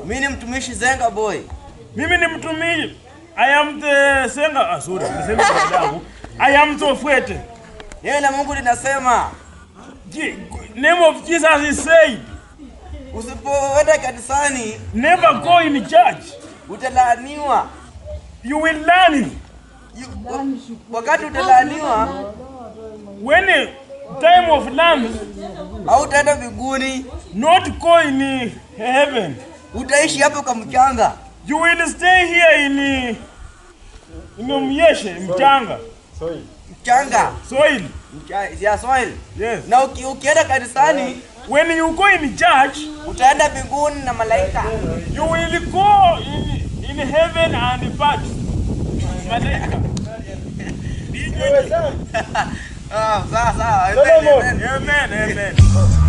Mimi ni mtumishi Zenga boy. Mimi ni mtumishi. I am the senga. Ah, sorry, niseme kwa dadangu. I am Tsofwete. Neno la Mungu linasema Je- Name of Jesus is said, usipoenda kanisani never go in church. utalaaniwa. You will learn You- Wakati utalaaniwa when a time of learn, hautaenda mbinguni, not go in heaven. utaishi hapo kwa mchanga. You will stay here in in Myeshe, mchanga, Mchanga. soil. Mcha- ya soil. Yes. Na uki, ukienda kanisani When you go in church, utaenda mbinguni na malaika. you will go in, in heaven and back. Malaika. Ah, sawa sawa. Solomon. Amen, amen. Amen, amen.